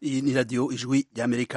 iyi ni radiyo ijwi ry'amerika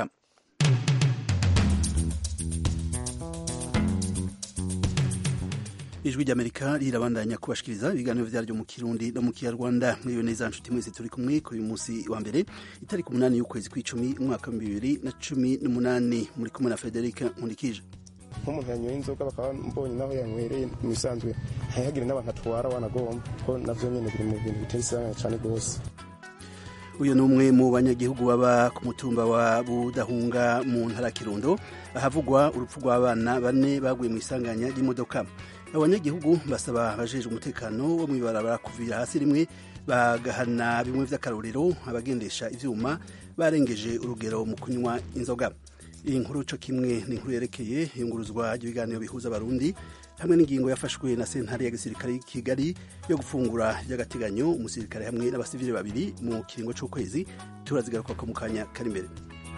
ijwi ry'amerika rirabandanya kubashikiriza ibiganiro vyaryo mu kirundi no mu kinyarwanda mwiyo neza nshuti mwese turi kumwe kuri uyu munsi wa mbere itariki umunani y'ukwezi kw'icumi umwaka wa bibiri na cumi n'umunani muri kumwe na frederic nkundikije nk'umuntu yanyoye inzoga bakaba mbonye naho yanywereye mu bisanzwe ntihagire n'abantu atwara wanagomba ko navyo nyene biri mu bintu biteye isanganya cane rwose uyu ni umwe mu banyagihugu baba ku mutumba wa budahunga mu ntara kirundo ahavugwa urupfu rw'abana bane baguye mu isanganya ry'imodoka abanyagihugu basaba abajejwe umutekano wo mw'ibarabara kuvira hasi rimwe bagahana bimwe vy'akarorero abagendesha ivyuma barengeje urugero mu kunywa inzoga iyi nkuru co kimwe ni inkuru yerekeye iyunguruzwa ry'ibiganiro bihuza abarundi hamwe n'ingingo yafashwe na sentare ya gisirikare y'i kigali yo gufungura ry'agateganyo umusirikare hamwe n'abasivili babiri mu kiringo c'ukwezi turazigaruka ko mu kanya kari imbere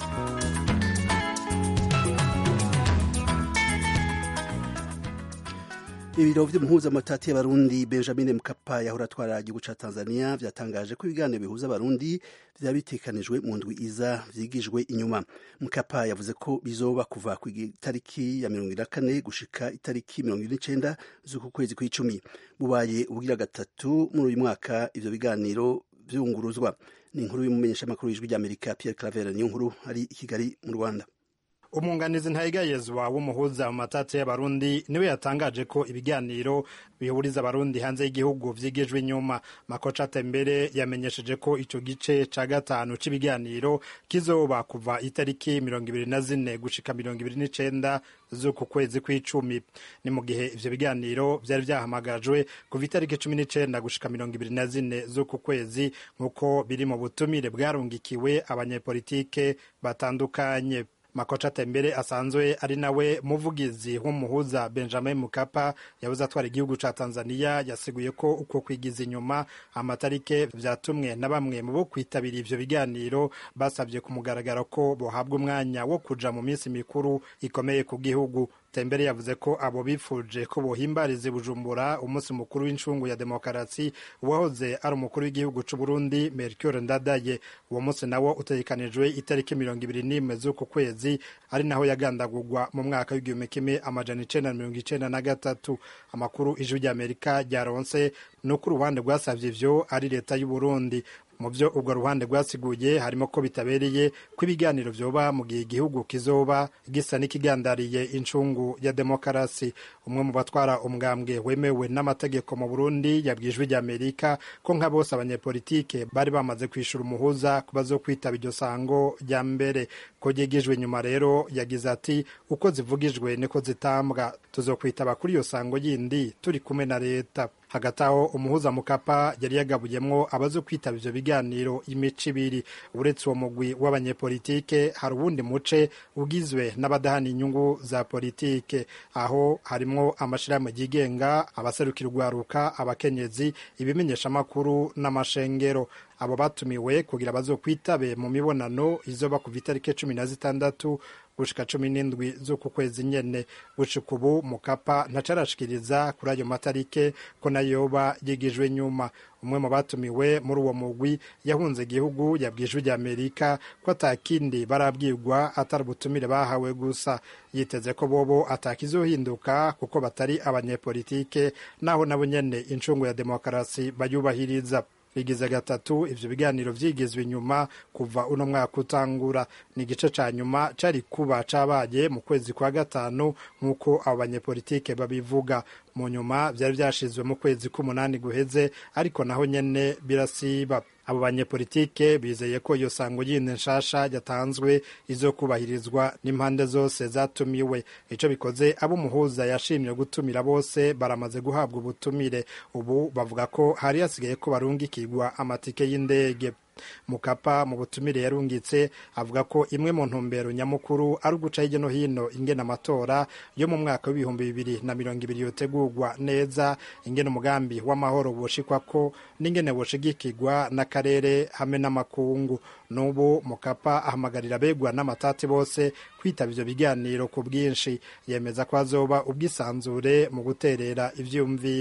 ibiro vy'umuhuzamatati y'abarundi benjamin mkapa yahora atwara igihugu ca tanzania vyatangaje ko ibiganiro bihuza abarundi vyaba bitekanijwe mu ndwi iza vyigijwe inyuma mkapa yavuze ko bizoba kuva ku itariki ya mirongo ine na kane gushika itariki mirongo ine n'icenda z'uku kwezi kw'icumi bubaye ubugira gatatu muri uyu mwaka ivyo biganiro vyunguruzwa ni inkuru y'umumenyeshamakuru w'ijwi ry'amerika pierre claver niyo nkuru ari i kigali mu rwanda umwunganizi ntayigayezwa w'umuhuza mu matati y'abarundi niwe yatangaje ko ibiganiro bihuriza abarundi hanze y'igihugu vyigijwe inyuma makoca tembere yamenyesheje ko ico gice ca gatanu c'ibiganiro kizoba kuva itariki mirongo ibiri na zine gushika mirongo ibiri n'icenda z'uku kwezi kw'icumi ni mu gihe ivyo biganiro vyari vyahamagajwe kuva itariki cumi n'icenda gushika mirongo ibiri na zine z'uku kwezi nk'uko biri mu butumire bwarungikiwe abanyepolitike batandukanye makoca tembere asanzwe ari nawe muvugizi w'umuhuza benjamin mukapa yabuze atwara igihugu ca tanzania yasiguye ko uko kwigiza inyuma amatarike vyatumwe na bamwe mu bo kwitabira ivyo biganiro basavye ku mugaragaro ko bohabwa umwanya wo kuja mu minsi mikuru ikomeye ku gihugu tembere yavuze ko abo bifuje ko bohimbariza bujumbura umunsi mukuru w'incungu ya demokarasi uwahoze ari umukuru w'igihugu c'u Burundi Melchior Ndadaye uwo munsi nawo utegekanijwe itariki mirongo ibiri n'imwe z'uku kwezi ari naho yagandagurwa mu mwaka w'igihumbi kimwe amajana icenda na mirongo icenda na gatatu amakuru ijwi ry'Amerika ryaronse ni uko uruhande rwasavye ivyo ari leta y'u Burundi mu byo ubwo ruhande rwasiguye harimo ko bitabereye ko ibiganiro vyoba mu gihe igihugu kizoba gisa n'ikigandariye incungu ya demokarasi umwe mu batwara umwambwe wemewe n'amategeko mu burundi yabwijwe rya amerika ko nka bose abanyepolitike bari bamaze kwishura umuhuza ku bazokwitaba iryo sango rya mbere ko ryigijwe inyuma rero yagize ati uko zivugijwe niko zitambwa tuzokwitaba kuri iyo sango yindi turi kumwe na leta hagati aho umuhuza mukapa yari yagabuyemwo abazo kwitaba ivyo biganiro imico ibiri uretse uwo mugwi w'abanyepolitike hari uwundi muce ugizwe n'abadahana inyungu za politike aho harimwo amashirahamwe yigenga abaserukira urwaruka abakenyezi ibimenyeshamakuru n'amashengero abo batumiwe kugira bazokwitabe mu mibonano izoba kuva itariki cumi na zitandatu gushika cumi n'indwi z'uku kwezi nyene gushika ubu mukapa ntacarashikiriza kuri ayo matarike ko nayoba yigijwe nyuma umwe mu batumiwe muri uwo mugwi yahunze igihugu yabwijwe rya amerika ko atakindi barabwirwa atari ubutumire bahawe gusa yiteze ko bobo atakizohinduka kuko batari abanyepolitike naho nabo nyene incungu ya demokarasi bayubahiriza bigize gatatu ivyo biganiro vyigizwe inyuma kuva uno mwaka utangura ni igice ca nyuma cari kuba cabaye mu kwezi kwa gatanu nk'uko abo banyepolitike babivuga mu nyuma vyari vyashizwe mu kwezi k'umunani guheze ariko naho nyene birasiba abo banyepolitike bizeye ko iyo sango yindi nshasha yatanzwe izokubahirizwa n'impande zose zatumiwe ico bikoze abo umuhuza yashimye gutumira bose baramaze guhabwa ubutumire ubu bavuga ko hari hasigaye ko barungikirwa amatike y'indege mukapa mu butumire yarungitse avuga ko imwe mu ntumbero nyamukuru ari uguca hirya no hino ingena amatora yo mu mwaka w'ibihumbi bibiri na mirongo ibiri yotegurwa neza ingena umugambi w'amahoro bushikwako n'ingene bushigikirwa n'akarere hamwe n'amakungu n'ubu mukapa ahamagarira abegwa n'amatati bose kwitaba ivyo biganiro ku bwinshi yemeza ko hazoba ubwisanzure mu guterera ivyumviro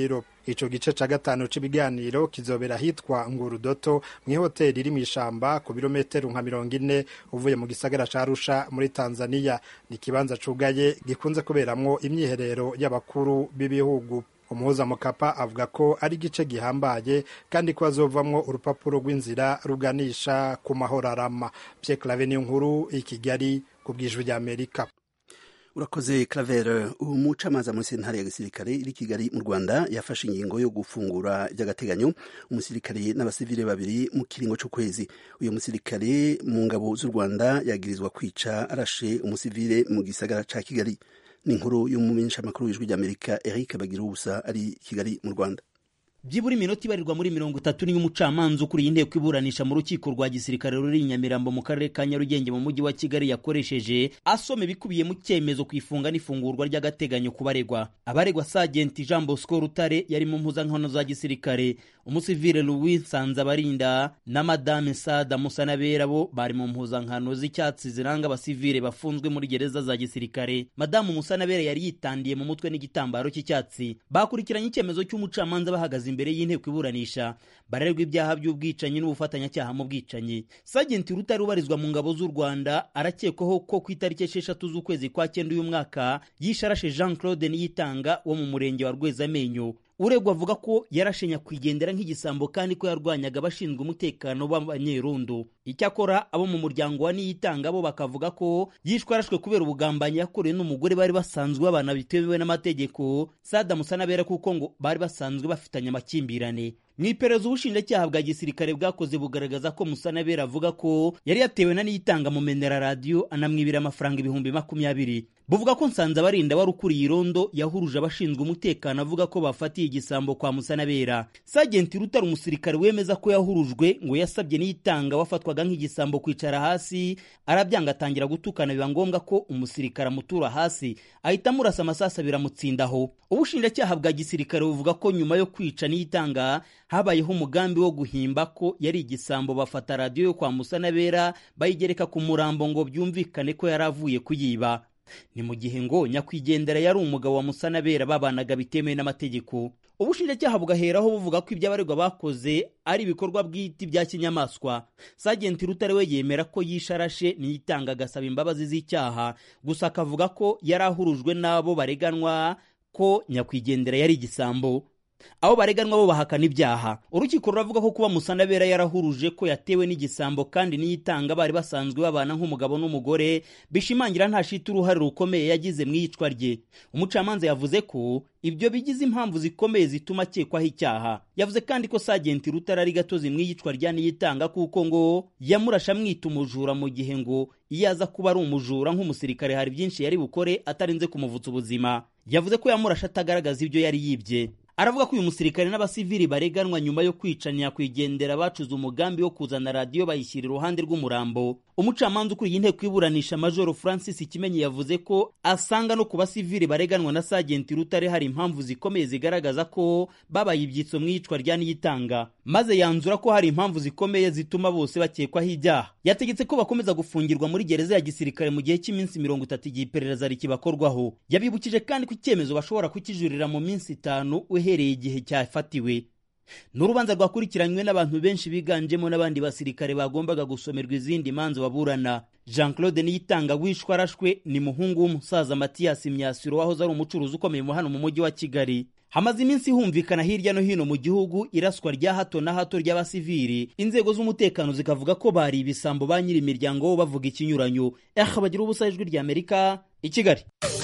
ico gice ca gatanu c'ibiganiro kizobera hitwa ngurudoto mw'ihoteli iri mw'ishamba ku birometero nka mirongo ine uvuye mu gisagara ca arusha muri tanzaniya ni ikibanza cugaye gikunze kuberamwo imyiherero y'abakuru b'ibihugu umuhuza mukapa avuga ko ari igice gihambaye kandi ko hazovamwo urupapuro rw'inzira ruganisha ku mahoro arama Pierre Claver niyo nkuru i Kigali ku bwijwi rya Amerika urakoze Claver umucamanza muri sentare ya gisirikare iri Kigali mu Rwanda yafashe ingingo yo gufungura by'agateganyo umusirikare n'abasivile babiri mu kiringo c'ukwezi uyu musirikare mu ngabo z'u Rwanda yagirizwa kwica arashe umusivile mu gisagara ca Kigali ni inkuru y'umumenyeshamakuru w'ijwi ry'Amerika Eric Bagirubusa ari Kigali mu Rwanda byibura iminota ibarirwa muri mirongo itatu niyo umucamanza ukuriye inteko iburanisha mu rukiko rwa gisirikare ruri i nyamirambo mu karere ka nyarugenge mu mujyi wa kigali yakoresheje asoma ibikubiye mu cyemezo ku ifunga n'ifungurwa ry'agateganyo ku baregwa abaregwa sagenti jean bosco rutare yari mu mpuzankano za gisirikare umusivile louis nsanzabarinda na madame sada musanabera bo bari mu mpuzankano z'icyatsi ziranga abasivile bafunzwe muri gereza za gisirikare madamu musanabera yari yitandiye mu mutwe n'igitambaro cy'icyatsi bakurikiranye icyemezo cy'umucamanza bahagaze imbere y'inteko iburanisha barerwa ibyaha by'ubwicanyi n'ubufatanyacyaha mu bwicanyi sagenti rutari ubarizwa mu ngabo z'u rwanda arakekwaho ko ku itariki esheshatu z'ukwezi kwa cyenda uyu mwaka yisharashe jean claude niyitanga wo mu murenge wa rwezamenyo uregwa avuga ko yarashe nyakwigendera nk'igisambo kandi ko yarwanyaga abashinzwe umutekano b'abanyerondo icyakora abo mu muryango wa niyitanga bo bakavuga ko yishwe arashwe kubera ubugambanyi yakorewe n'umugore bari basanzwe babana bitemewe n'amategeko sada musanabera kuko ngo bari basanzwe bafitanye amakimbirane mu iperereza ubushinjacyaha bwa gisirikare bwakoze bugaragaza ko musanabera avuga ko yari yatewe na niyitanga mumenera radiyo anamwibira amafaranga ibihumbi makumyabiri buvuga ko nsanzabarinda wari ukuriye irondo yahuruje abashinzwe umutekano avuga ko bafatiye igisambo kwa musanabera sagenti rutari umusirikare wemeza ko yahurujwe ngo yasabye niyitanga wafatwaga nk'igisambo kwicara hasi arabyanga atangira gutukana biba ngombwa ko umusirikare amutura hasi ahita amurasa amasasu biramutsindaho ubushinjacyaha bwa gisirikare buvuga ko nyuma yo kwica niyitanga habayeho umugambi wo guhimba ko yari igisambo bafata radiyo yo kwa musanabera bayigereka ku murambo ngo byumvikane ko yari avuye kuyiba ni mu gihe ngo nyakwigendera yari umugabo wa musanabera babanaga bitemewe n'amategeko ubushinjacyaha bugaheraho buvuga ko ibyo abaregwa bakoze ari ibikorwa bw'iti bya kinyamaswa sagenti rutare we yemera ko yisharashe niyitanga agasaba imbabazi z'icyaha gusa akavuga ko yari ahurujwe n'abo bareganwa ko nyakwigendera yari igisambo abo bareganwa bo bahakana ibyaha urukiko ruravuga ko kuba musanabera yarahuruje ko yatewe n'igisambo kandi niyitanga bari basanzwe babana nk'umugabo n'umugore bishimangira nta shiti uruhare rukomeye yagize mu iyicwa rye umucamanza yavuze ko ibyo bigize impamvu zikomeye zituma akekwaho icyaha yavuze kandi ko sagenti rutara ari gatozi mu iyicwa rya niyitanga kuko ngo yamurasha amwita umujura mu gihe ngo iyo aza kuba ari umujura nk'umusirikare hari byinshi yari bukore atarinze kumuvutsa ubuzima yavuze ko yamurasha atagaragaza ibyo yari yibye aravuga ko uyu musirikare n'abasivili bareganwa nyuma yo kwica nyakwigendera bacuze umugambi wo kuzana radiyo bayishyira iruhande rw'umurambo umucamanza ukuriye inteko iburanisha majoro francis kimenyi yavuze ko asanga no ku basivili bareganwa na sagenti rutare hari impamvu zikomeye zigaragaza ko babaye ibyitso mu iyicwa rya niyitanga maze yanzura ko hari impamvu zikomeye zituma bose bakekwaho ibyaha yategetse ko bakomeza gufungirwa muri gereza ya gisirikare mu gihe cy'iminsi mirongo itatu igihe iperereza rikibakorwaho yabibukije kandi ko icyemezo bashobora kukijurira mu minsi itanu uhereye igihe cyafatiwe ni urubanza rwakurikiranywe n'abantu benshi biganjemo n'abandi basirikare bagombaga gusomerwa izindi manza baburana jean claude niyitanga wishwe arashwe ni muhungu w'umusaza matiyasi myasiro wahoze ari umucuruzi ukomeye mu hano mu mujyi wa kigali hamaze iminsi humvikana hirya no hino mu gihugu iraswa rya hato na hato ry'abasivili inzego z'umutekano zikavuga ko bari ibisambo ba nyiri imiryango bo bavuga ikinyuranyo eh bagira ubusa ijwi rya amerika i kigali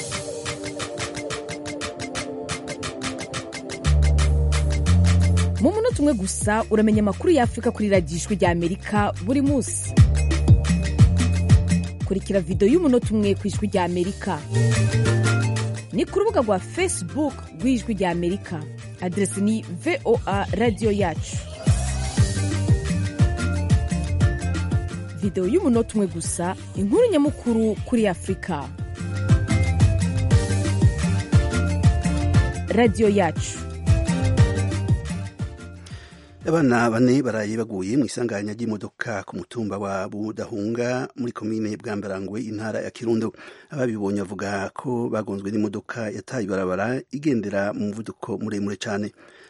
mu munota umwe gusa uramenya amakuru y'afurika kuri radiyo ijwi rya amerika buri munsi kurikira videwo y'umunota umwe ku ijwi rya amerika ni ku rubuga rwa facebook rw'ijwi rya amerika aderesi ni voa radiyo yacu videwo y'umunota umwe gusa inkuru nyamukuru kuri afurika radiyo yacu abana bane baraye baguye mu isanganya ry'imodoka ku mutumba wa budahunga muri komine bwambarangwe intara ya kirundo ababibonye bavuga ko bagonzwe n'imodoka yataye ibarabara igendera mu muvuduko muremure cyane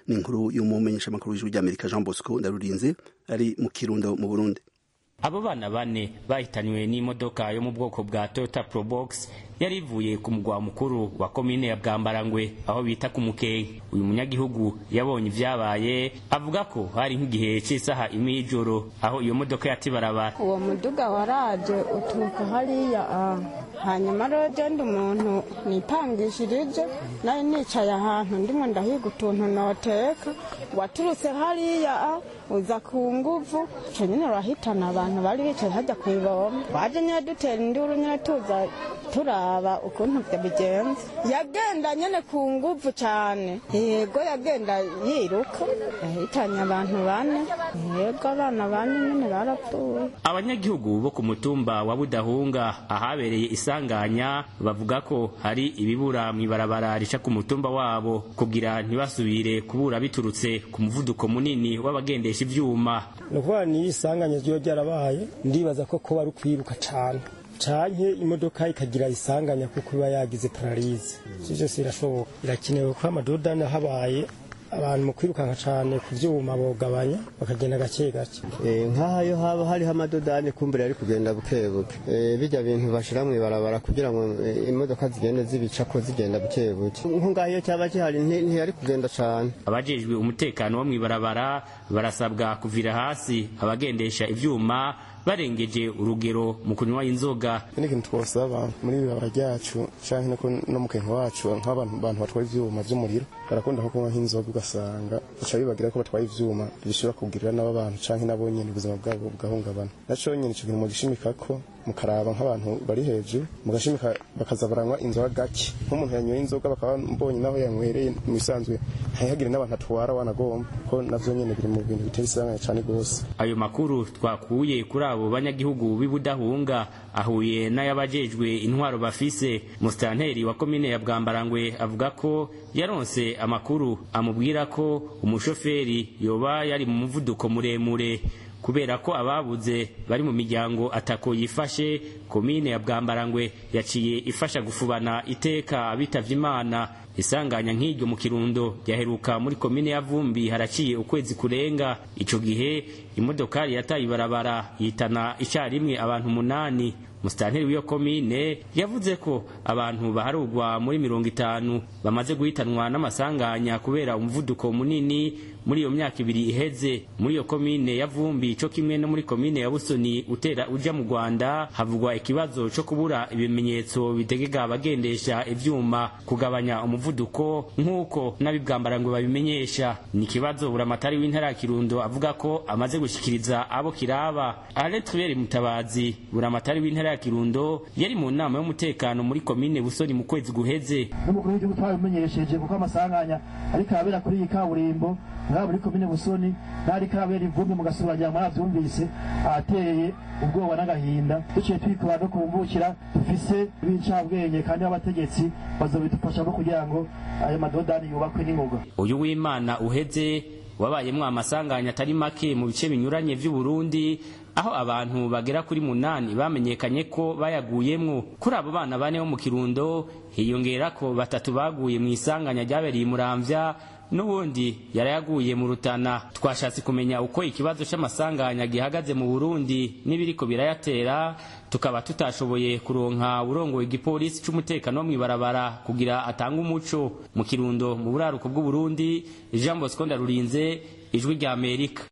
ni inkuru y'umumenyeshamakuru w'ijwi ry'amerika jean bosco ndarurinze ari mu kirundo mu burundi abo bana bane bahitanywe n'imodoka yo mu bwoko bwa toyota probox yari ivuye ku mugwa mukuru wa komine ya bwambarangwe aho bita ku mukenke uyu munyagihugu yabonye ibyabaye avuga ko hari nk'igihe cy'isaha imwe y'ijoro aho iyo modoka yatibarabara uwo muduga waraje uturuka hariya ah. hanyuma rero genda umuntu nipangishirije nari nicaye ahantu ndimo ndahiga utuntu noteka waturutse hariya ah, uza ku nguvu ico nyene urahitana abantu bari bicaye hajya ku ibomba waje nyene dutera induru nyene tuza turaba ukuntu vyo bigenze yagenda nyene ku nguvu cane yego yagenda yiruka yahitanye abantu bane yego abana bane nyene barapfuye abanyagihugu bo ku mutumba wa budahunga ahabereye isanganya bavuga ko hari ibibura mw'ibarabara rica ku mutumba wabo kugira ntibasubire kubura biturutse ku muvuduko munini w'abagendesha ivyuma ni ukuvuga niyo isanganya ryo ryarabaye ndibaza ko kuba ari ukwiruka cane canke imodoka ikagira isanganya kuko iba yagize pararize ivyo vyose birashoboka birakenewe ko amadodani habaye abantu mu kwirukanka cane ku vyuma bogabanya bakagenda gake gake nk'aho haba hariho amadodani kumbure ari kugenda buke buke bijya bintu bashira mw'ibarabara kugira ngo imodoka zigende zibicako zigenda buke buke nko ngaho iyo cyaba gihari ntiyari kugenda cane abajejwe umutekano wo mw'ibarabara barasabwa kuvira hasi abagendesha ivyuma barengeje urugero mu kunywa inzoga ni ikintu twosaba muri ibirabara ryacu canke no mu kenke wacu nk'abantu bantu batwara ivyuma vy'umuriro barakunda nko kunywa nk'inzoga ugasanga bica bibagira ko batwaye ivyuma bishobora kugirira n'abo bantu canke nabo nyene ubuzima bwabo bugahungabana naco nyene ico kintu mugishimikako mukaraba nk'abantu bari hejuru mugashimika bakaza baranywa inzoga gake nk'umuntu yanyoye inzoga bakaba mbonye naho yanywereye mu bisanzwe ntihagire n'abantu atwara wanagomba ko navyo nyene biri mu bintu bitera isanganya cane gose ayo makuru twakuye kuri abo banyagihugu b'ibudahunga ahuye n'ayabajejwe intwaro bafise musitanteri wa komine ya bwambarangwe avuga ko yaronse amakuru amubwira ko umushoferi yoba yari mu muvuduko muremure kubera ko ababuze bari mu miryango atako yifashe komine ya bwambarangwe yaciye ifasha gufubana iteka abitavye imana isanganya nk'iryo mu kirundo ryaheruka muri komine ya vumbi haraciye ukwezi kurenga ico gihe imodokari yataye ibarabara yitana icarimwe abantu umunani musitanteri w'iyo komine yavuze ko abantu baharugwa muri mirongo itanu bamaze guhitanwa n'amasanganya kubera umuvuduko munini muri iyo myaka ibiri iheze muri iyo komine ya vumbi co kimwe no muri komine ya busoni utera uja mu rwanda havugwa ikibazo co kubura ibimenyetso bitegeka abagendesha ivyuma kugabanya umuvuduko nk'uko n'abibwambarangwe babimenyesha ni ikibazo buramatari w'intara ya kirundo avuga ko amaze gushikiriza abo kiraba aletwere mutabazi buramatari w'intara ya kirundo yari mu nama y'umutekano muri komine busoni mu kwezi guheze n'umukuru w'igihugu twabimenyesheje kuko amasanganya ariko arabera kuri iyi kaburimbo ngaha muri komine busoni n'ariko arabera ivumbi mugasubiragira mwaravyumvise ahateye ubwoba n'agahinda duciye twikora no kumbukira dufise b'incabwenge kandi b'abategetsi bazobidufashamo kugira ngo ayo madodani yubakwe n'ingoga uyu w'imana uheze wabayemwo amasanganya atari make mu bice binyuranye vy'uburundi aho abantu bagera kuri munani bamenyekanye ko bayaguyemwo kuri abo bana bane bo mu kirundo hiyongera ko batatu baguye mu isanganya ryabereye muramvya n'ubundi yarayaguye mu rutana twashatse kumenya uko ikibazo c'amasanganya gihagaze mu burundi n'ibiriko birayatera tukaba tutashoboye kuronka urongoye igipolisi c'umutekano wo mw'ibarabara kugira atange umuco mu kirundo mu buraruko bw'uburundi jean bosco ndarurinze ijwi rya amerika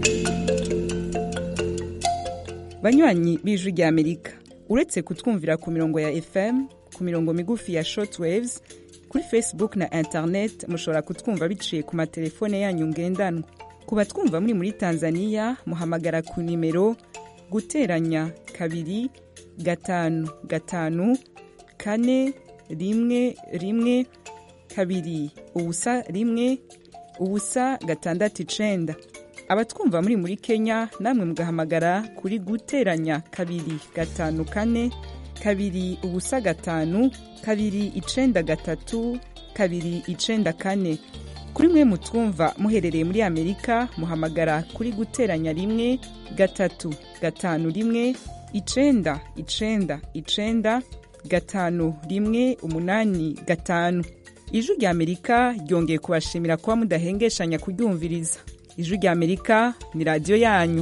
banywanyi b'ijwi rya amerika uretse kutwumvira ku mirongo ya fm ku mirongo migufi ya shortwaves kuri facebook na internet mushobora kutwumva biciye ku matelefone yanyu ngendanwa ku batwumva muri muri tanzania muhamagara ku nimero guteranya kabiri gatanu gatanu kane rimwe rimwe kabiri ubusa rimwe ubusa gatandatu icenda abatwumva muri muri kenya namwe mugahamagara kuri guteranya kabiri gatanu kane kabiri ubusa gatanu kabiri icenda gatatu kabiri icenda kane kuri mwe mutwumva muherereye muri amerika muhamagara kuri guteranya rimwe gatatu gatanu rimwe icenda icenda icenda gatanu rimwe umunani gatanu ijwi rya amerika ryongeye kubashimira kuba mudahengeshanya kuryumviriza ijwi rya amerika ni radiyo yanyu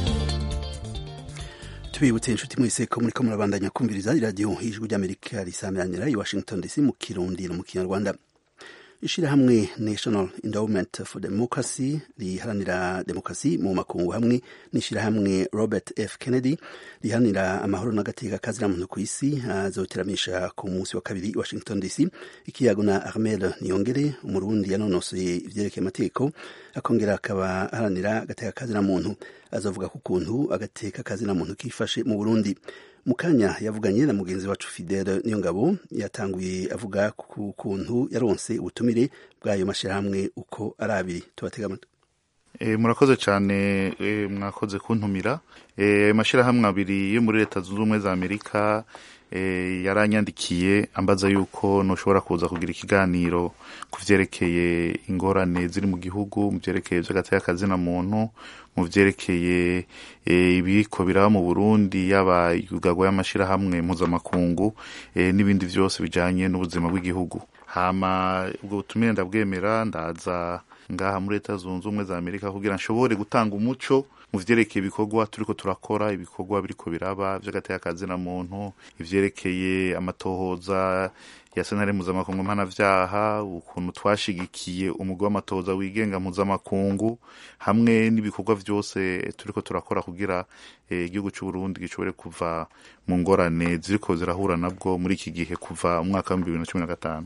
tubibutse inshuti mwese ko muriko murabandanya kumviriza iradiyo ijwi ry'amerika risameranira i washington dc mu kirundi no mu kinyarwanda ishirahamwe national endowment for democracy riharanira demokarasi mu makungu hamwe n'ishirahamwe robert f kennedy riharanira amahoro n'agateka kazira muntu ku isi azoteramisha ku munsi wa kabiri washington dc ikiyago na armel niyongere umurundi yanonosoye ivyerekeye amategeko akongera akaba aharanira agateka kazira muntu azovuga ku kuntu agateka kazira muntu kifashe mu burundi mu kanya yavuganye na mugenzi wacu fidele niyo ngabo yatanguye avuga ku kuntu yaronse ubutumire bw'ayo mashyirahamwe uko ari abiri tubatega amatwi E, murakoze cyane e, mwakoze kuntumira e, amashyirahamwe abiri yo muri leta zunze ubumwe za amerika e, yaranyandikiye ambaza yuko ntushobora kuza kugira ikiganiro ku vyerekeye ingorane ziri mu gihugu mu vyerekeye vy'agateka kazina muntu mu vyerekeye e, ibiko biraba mu burundi yaba yugagwa y'amashirahamwe mpuzamakungu e, n'ibindi vyose bijanye n'ubuzima bw'igihugu hama ubwo butumire ndabwemera ndaza ngaha muri leta zunze ubumwe za amerika kugira nshobore gutanga umuco mu vyerekeye ibikorwa turiko turakora ibikorwa biriko biraba vy'agateka kazina muntu ivyerekeye amatohoza ya sentare mpuzamakungu mpanavyaha ukuntu twashigikiye umugwi w'amatohoza wigenga mpuzamakungu hamwe n'ibikorwa vyose turiko turakora kugira igihugu eh, c'uburundi gishobore kuva mu ngorane ziriko zirahura nabwo muri iki gihe kuva umwaka w'ibihumbi bibiri na cumi na gatanu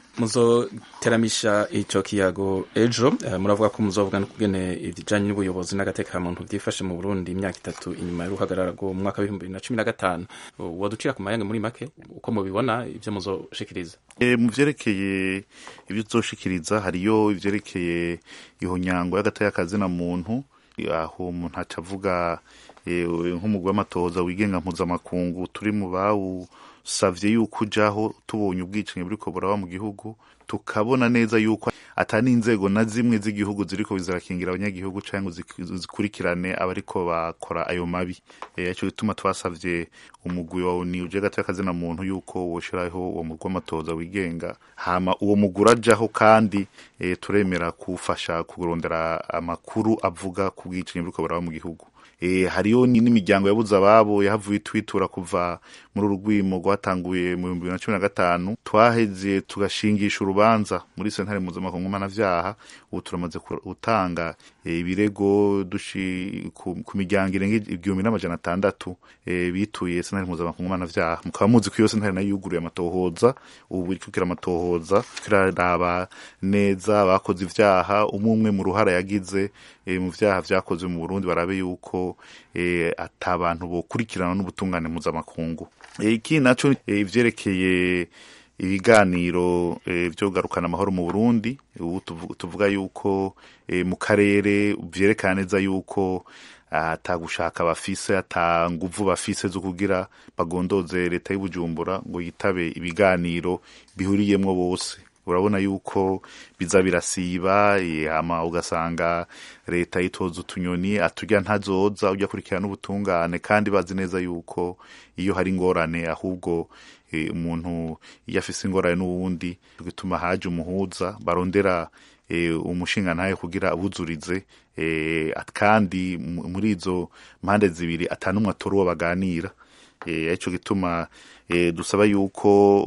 muzoteramisha ico kiyago ejo uh, muravuga ko muzovuga kugene ibijanye n'ubuyobozi n'agateka muntu byifashe mu Burundi imyaka itatu inyuma y'uruhagarara rwo mu mwaka w'ibihumbi bibiri na cumi na gatanu waducira ku mayange muri make uko mubibona ivyo muzoshikiriza e, mu vyerekeye ibyo tuzoshikiriza hariyo ivyerekeye ihonyango y'agateka kazina muntu aho umuntu aca avuga e, nk'umugwi w'amatohoza wigenga mpuzamakungu turi mu bawu savye yuko ujaho tubonye ubwicanyi buriko buraba mu gihugu tukabona neza yuko atari inzego na zimwe z'igihugu ziriko zirakingira abanyagihugu canke zikurikirane abariko bakora ayo mabi ico gituma twasavye umugwi wa ni uje gato y'akazina muntu yuko woshiraho uwo mugwi w'amatoza wigenga hama uwo mugwi urajaho kandi e, turemera kufasha kurondera amakuru avuga ku bwicanyi buriko buraba mu gihugu e, hariyo n'imiryango yabuze ababo yahavuye twitura kuva muri uru rwimo rwatanguye mu bihumbi bibiri na cumi na gatanu twaheze tugashingisha urubanza muri sentare mpuzamakungu mpanavyaha ubu turamaze gutanga e, ibirego dushi ku, ku miryango irenga igihumbi n'amajana atandatu e, bituye sentare mpuzamakungu mpanavyaha mukaba muzi ko iyo sentare nayo yuguruye amatohoza ubu iriko ikira amatohoza kiraraba neza abakoze ivyaha umwe umwe mu ruhara yagize e, mu vyaha vyakozwe mu Burundi barabe yuko e, ata bantu bokurikirana n'ubutungane mpuzamakungu iki naco ivyerekeye ibiganiro vyo kugarukana amahoro mu Burundi ubu tuvuga yuko mu karere vyerekana neza yuko atagushaka bafise ata nguvu bafise zo kugira bagondoze leta y'Ubujumbura ngo yitabe ibiganiro bihuriyemwo bose urabona yuko biza birasiba hama ugasanga leta yitoza utunyoni aturya ntazoza ujya kurikirana n'ubutungane kandi bazi neza yuko iyo hari ingorane ahubwo umuntu iyo afise ingorane n'uwundi bituma haje umuhuza barondera umushinga ntayo kugira abuzurize kandi muri izo mpande zibiri atanumwe atora uwo baganira ico gituma dusaba yuko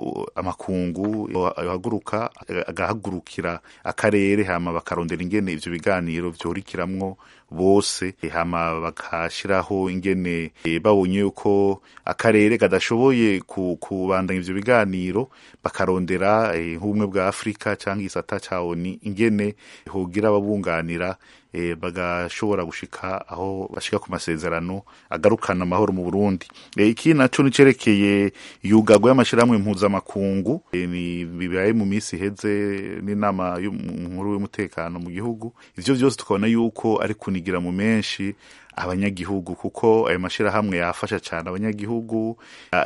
amakungu yohaguruka agahagurukira akarere hama bakarondera ingene ivyo biganiro vyorikiramwo bose hama bakashiraho ingene babonye yuko akarere kadashoboye kubandanya ivyo biganiro bakarondera nk'ubumwe bwa afurika canke igisata ca oni ingene hogira ababunganira bagashobora gushika aho bashika ku masezerano agarukana amahoro mu Burundi iki naco nicerekeye yugagwa y'amashirahamwe mpuzamakungu ni bibaye mu misi iheze n'inama y'umunkuru w'umutekano mu gihugu ivyo vyose tukabona yuko ari kunigira mu menshi abanyagihugu kuko ayo mashirahamwe yafasha cyane abanyagihugu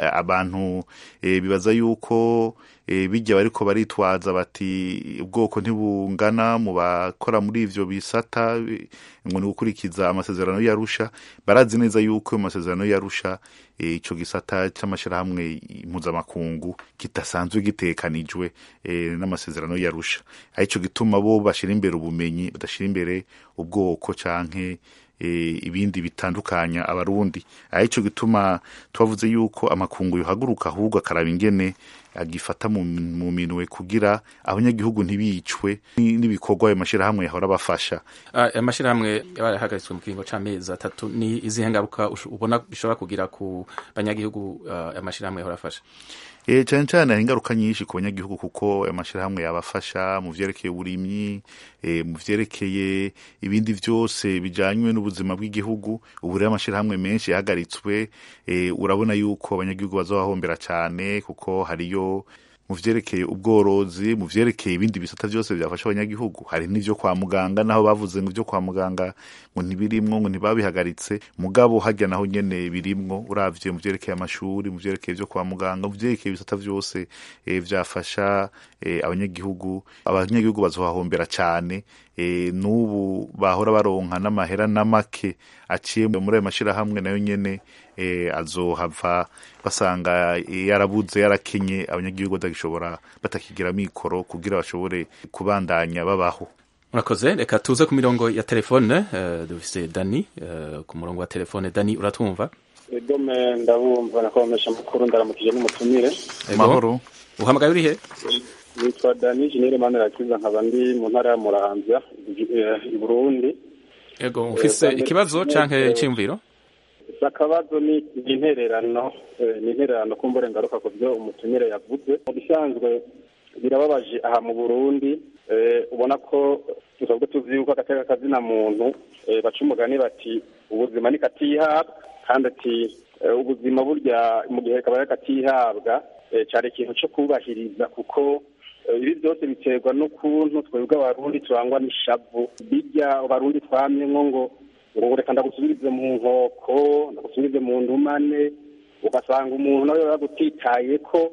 abantu e, bibaza yuko e, bijya bariko baritwaza bati ubwoko ntibungana mu bakora muri ivyo bisata ngo ni gukurikiza amasezerano yarusha barazi neza yuko ayo masezerano yarusha ico e, gisata c'amashirahamwe mpuzamakungu kidasanzwe gitekanijwe e, n'amasezerano yarusha arico gituma bo bashira imbere ubumenyi badashira imbere ubwoko canke ibindi bitandukanya abarundi arico gituma twavuze yuko amakungu yohaguruka ahubwo akaraba ingene agifata mu minwe kugira abanyagihugu ntibicwe n'ibikorwa ayo mashirahamwe yahora bafasha amashirahamwe yahagaritswe mu kiringo c'amezi atatu ni izihe ngaruka ubona bishobora kugira ku banyagihugu amashirahamwe yahora afasha e, cyane cyane hari ingaruka nyinshi ku banyagihugu kuko amashirahamwe yabafasha mu vyerekeye uburimyi e, mu vyerekeye ibindi vyose bijanywe n'ubuzima bw'igihugu ubu rero amashirahamwe menshi yahagaritswe e, urabona yuko abanyagihugu bazobahombera cyane kuko hariyo mu vyerekeye ubworozi mu vyerekeye ibindi bisata vyose byafasha abanyagihugu hari n'ivyo kwa muganga naho bavuze ngo ivyo kwa muganga ngo ntibirimwo ngo ntibabihagaritse mugabo hajya naho nyene birimwo uravye mu vyerekeye amashuri mu vyerekeye vyo kwa muganga mu vyerekeye ibisata vyose e, vyafasha e, abanyagihugu abanyagihugu bazohahombera cane e, n'ubu bahora baronka n'amahera n'amake aciye muri ayo mashirahamwe nayo nyene e, azohava basanga e, yarabuze yarakenye abanyagihugu batagishobora batakigira mikoro kugira bashobore kubandanya babaho murakoze reka tuze ku mirongo ya telefone uh, dufise dani uh, ku murongo wa telefone dani uratwumva edome ndabumva nakomesha amakuru ndaramukije n'umutumire mahoro uhamagaye urihe nitwa dani jinere manirakiza nkaba ndi mu ntara ya muramvya i burundi ego ufise ikibazo canke iciyumviro akabazo ni intererano ni intererano kumbure ngaruka ku byo umutumire yavuze mu bisanzwe birababaje aha mu burundi ubona ko tusanzwe tuzi yuko agateka kazina muntu baca umugani bati ubuzima ni katihabwa kandi ati ubuzima burya mu gihe kabaye katihabwa cyari ikintu cyo kubahiriza kuko ibi byose biterwa n'ukuntu twebwe abarundi turangwa n'ishavu bijya abarundi twamyemo ngo ngo reka ndagusubirize mu nkoko ndagusubirize mu ndumane ugasanga umuntu nawe yagutitaye ko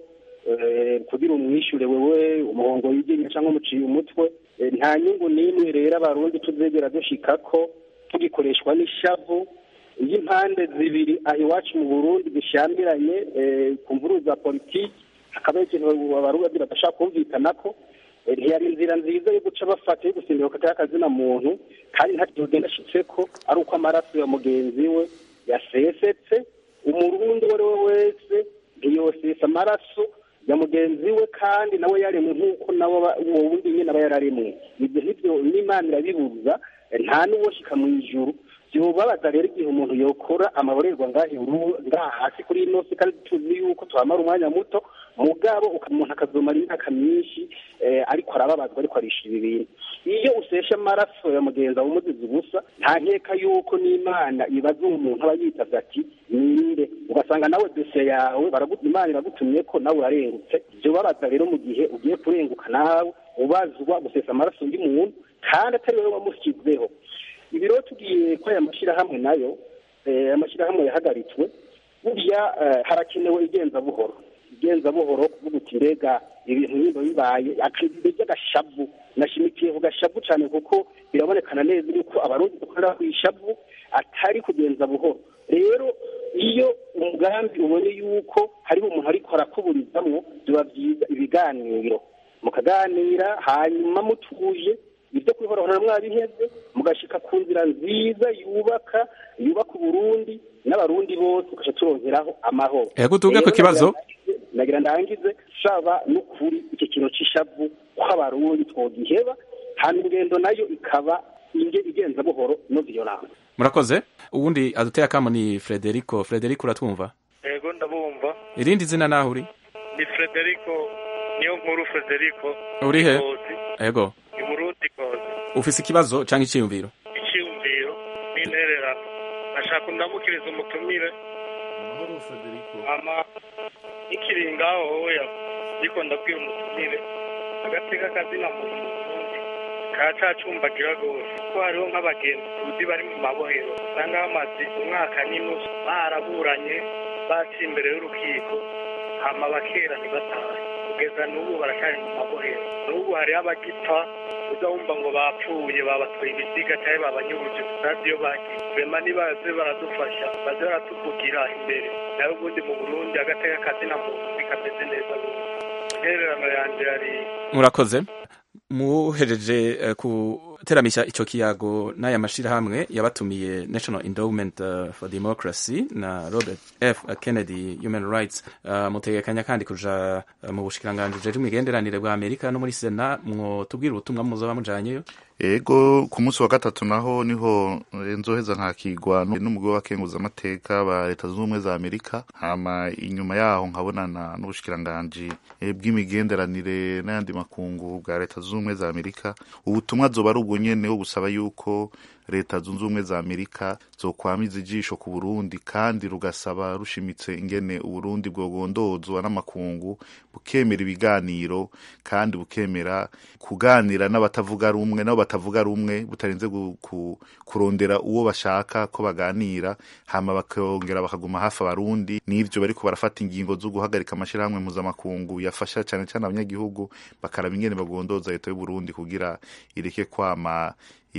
kugira umwishyure wewe umuhongo wigenye cyangwa umuciye umutwe nta nyungu n'imwe rero abarundi tuzegera dushika ko tugikoreshwa n'ishavu iyo impande zibiri aho iwacu mu burundi zishyamiranye ku mvuru za politiki hakaba ikintu abarundi badashaka kumvikana ko ntiyari inzira nziza yo guca bafata yo gusimbira ku kazina muntu kandi nta kintu ugenda ashitse ko ari uko amaraso ya mugenzi we yasesetse umurundi uwo ari we wese ntiyosesa amaraso ya mugenzi we kandi nawe yaremwe nk'uko nawe uwo wundi nyine aba yararemwe ibyo nk'ibyo n'imana irabibuza nta n'uwoshika mu ijuru byobabaza rero igihe umuntu yokora amaborerwa ngaha hasi kuri ino si kandi tuzi yuko tuhamara umwanya muto mugabo umuntu akazomara imyaka myinshi ariko arababazwa ariko arishira ibintu iyo usesha amaraso ya mugenzi wawe umuzizi ubusa nta nkeka yuko n'imana ibaza uwo muntu aba yitavye ati ninde ugasanga nawe dosiye yawe baraguta imana iragutumye ko nawe urarengutse byobabaza rero mu gihe ugiye kurenguka nawe ubazwa gusesa amaraso undi muntu kandi atari wowe wamushyizeho ibi rero tugiye ko aya mashyirahamwe nayo amashyirahamwe yahagaritswe burya harakenewe igenza buhoro igenza buhoro kuvuga uti mbega ibintu nk'ibyo bibaye by'agashavu nashimikiye ku gashavu cyane kuko birabonekana neza yuko abarundi dukorera ku ishavu atari kugenza buhoro rero iyo umugambi ubonye yuko hariho umuntu ariko arakuburizamwo biba byiza ibiganiro mukaganira hanyuma mutuje ibyo kwihorahora mwabiheze mugashika ku nzira nziza yubaka yubaka uburundi n'abarundi bose ugaca turongeraho amahoro ego tuvuge ku kibazo nagira ndangize saba n'ukuri iki kintu c'ishavu ko abarundi twogiheba hanyuma ingendo nayo ikaba inge igenza buhoro no violence murakoze ubundi aduteye akamo ni frederico frederico uratwumva ego ndabumva irindi zina naho uri ni frederico niyo nkuru frederico urihe ego ni burundi koze ufise ikibazo canke iciyumviro icyiyumviro n'intererano ashaka ndamukiriza umutumire ama ikiri ngaho hoya ariko ndabwira umutumire agateka kazina muntu mu Burundi karacacumbagira rwose kuko hariho nk'abagenzi tuzi bari mu mabohero usanga bamaze umwaka n'inusu baraburanye baciye imbere y'urukiko hama bakera ntibatahe kugeza n'ubu baracyari mu mabohero n'ubu hariho abagipfa uza wumva ngo bapfuye babatwaye ibiziga cyangwa babanyuruje tutazi iyo bagiye rema nibaze baradufasha baze baratuvugira imbere nawe ubundi mu burundi agateka kazina muntu kameze neza rwose intererano yanjye yari murakoze muhejeje uh, kuteramisha ico kiyago n'aya mashirahamwe yabatumiye National Endowment uh, for Democracy na Robert F Kennedy Human Rights uh, mutegekanya kandi kuja uh, mu bushikiranganje jeje imigenderanire bwa Amerika no muri Sena mwo tubwira ubutumwa muzoba mujanyeyo ego ku munsi wa gatatu naho niho nzoheza nkakigwa n'umugore w'akenguza amateka ba leta zunze ubumwe za amerika hama inyuma yaho nkabonana n'ubushikiranganji bw'imigenderanire n'ayandi makungu bwa leta zunze ubumwe za amerika ubutumwa zoba ari ubwo nyene wo gusaba yuko leta zunze ubumwe za amerika zokwamiza ijisho ku burundi kandi rugasaba rushimitse ingene uburundi bwogondozwa n'amakungu bukemera ibiganiro kandi bukemera kuganira n'abatavuga rumwe nabo batavuga rumwe butarinze kurondera uwo bashaka ko baganira hama bakongera bakaguma hafi abarundi n'ivyo bariko barafata ingingo zo guhagarika amashirahamwe mpuzamakungu yafasha cane cane abanyagihugu bakaraba ingene bagondoza leta y'uburundi kugira ireke kwama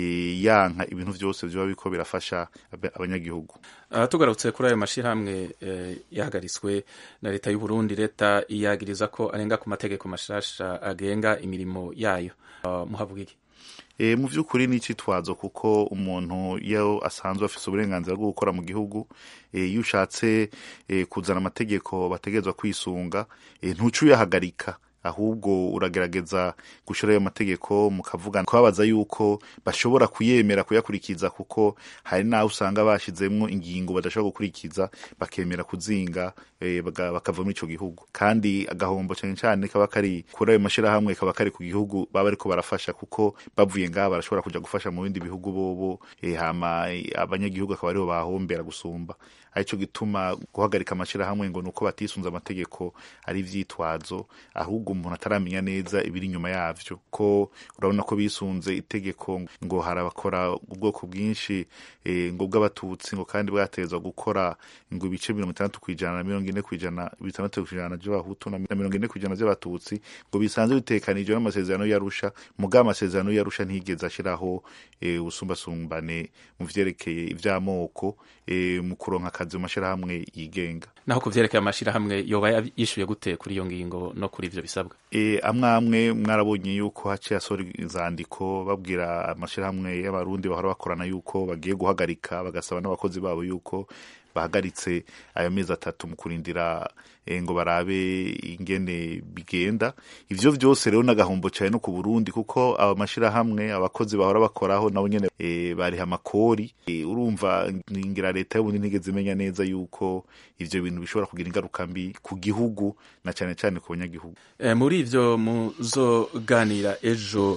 yanka ibintu byose biba biko birafasha abanyagihugu uh, tugarutse kuri ayo mashirahamwe uh, yahagaritswe na leta y'u Burundi leta iyagiriza ko arenga ku mategeko mashasha agenga imirimo yayo uh, muhavuga iki e, mu by'ukuri ni icyitwazo kuko umuntu iyo asanzwe afite uburenganzira bwo gukora mu gihugu iyo ushatse kuzana amategeko bategerezwa kwisunga ntuce uyahagarika ahubwo uragerageza gushyira ayo mategeko mukavugana kubabaza yuko bashobora kuyemera kuyakurikiza kuko hari n'aho usanga bashyizemo ingingo badashobora gukurikiza bakemera kuzinga bakava muri icyo gihugu kandi agahombo cyane cyane kaba kari kuri ayo mashyirahamwe kaba kari ku gihugu baba ariko barafasha kuko bavuye ngaha barashobora kujya gufasha mu bindi bihugu bobo hama abanyagihugu akaba aribo bahombera gusumba aricyo gituma guhagarika amashyirahamwe ngo ni uko batisunze amategeko ari ivyitwazo ahubwo umuntu ataramenya neza ibiri inyuma yavyo ko urabona ko bisunze itegeko ngo hari abakora ubwoko bwinshi e, ngo bw'abatutsi ngo kandi bwatezwa gukora ngo ibice mirongo itandatu kw'ijana na mirongo ine kw'ijana bitandatu kw'ijana vy'abahutu na mirongo ine kw'ijana vy'abatutsi ngo bisanzwe bitekanijwe n'amasezerano yarusha mugabo amasezerano yarusha ntiyigeze ashiraho e, ubusumbasumbane mu vyerekeye ivy'amoko e, mu kuronka akazi mu mashirahamwe yigenga naho ku vyerekeye amashirahamwe yoba yishuye gute kuri iyo ngingo no kuri ivyo bisabwa e, amwe amwe mwarabonye yuko haciye asora inzandiko babwira amashirahamwe y'abarundi bahora bakorana yuko bagiye guhagarika bagasaba n'abakozi babo yuko bahagaritse ayo mezi atatu mu kurindira e, ngo barabe ingene bigenda ivyo vyose rero n'agahombo cyane no ku Burundi kuko aba mashirahamwe abakozi bahora bakoraho nabo nyene e, bariha amakori e, urumva ngira leta y'ubundi ntigeze imenya neza yuko ivyo bintu bishobora kugira ingaruka mbi ku gihugu na cyane cyane ku banyagihugu e, muri ivyo muzoganira ejo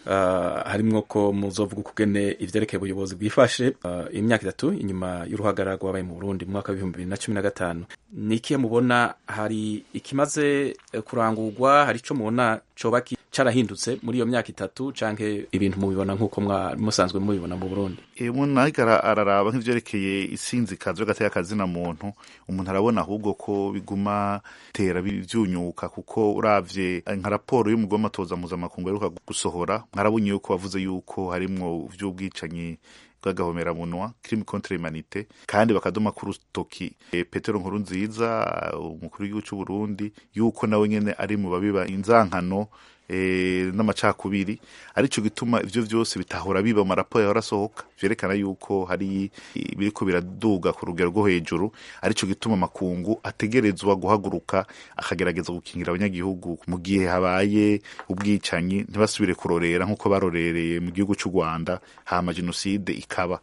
uh, harimwo ko muzovuga ukugene ivyerekeye ubuyobozi bwifashe uh, imyaka itatu inyuma y'uruhagarara rwabaye mu Burundi mu mwaka w'ibihumbi bibiri na cumi na gatanu ni ikihe mubona hari ikimaze kurangurwa hari ico mubona coba carahindutse muri iyo myaka itatu canke ibintu mubibona nk'uko musanzwe mubibona mu Burundi umuntu ariko araraba nk'ivyerekeye isinzikazo y'agateka kazina muntu umuntu arabona ahubwo ko biguma tera vyunyuka kuko uravye nka raporo y'umugwi w'amatoza mpuzamakungu aheruka gusohora mwarabonye yuko bavuze yuko harimwo vy'ubwicanyi bw'agahomeраmunwa crime contre humanité kandi bakadoma ku rutoki e, Petero Nkuru nziza umukuru w'igihugu cy'u Burundi yuko nawe nyene ari mu babiba inzankano e, n'amacakubiri arico gituma ivyo vyose bitahora biba mu maraporo yahora asohoka vyerekana yuko hari biriko biraduga ku rugero rwo hejuru arico gituma makungu ategerezwa guhaguruka akagerageza gukingira abanyagihugu mu gihe habaye ubwicanyi ntibasubire kurorera nk'uko barorereye mu gihugu cy'u Rwanda hama jenoside ikaba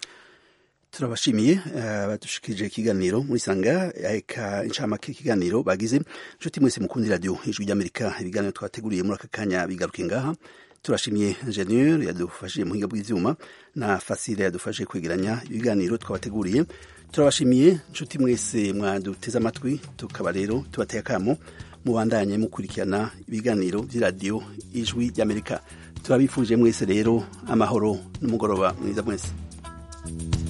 turabashimiye badushikirije ikiganiro muri sanga eka incamake ikiganiro bagize inshuti mwese mukundi radio ijwi ry'amerika ibiganiro twateguriye muri aka kanya bigaruke ngaha turashimiye ingenieur yadufashije mu buhinga bw'ivyuma na fasile yadufashije kwegeranya ibiganiro twabateguriye turabashimiye inshuti mwese mwaduteze amatwi tukaba rero tubateye akamo mubandanye mukurikirana ibiganiro vy'iradiyo ijwi ry'amerika turabifuje mwese rero amahoro n'umugoroba mwiza mwese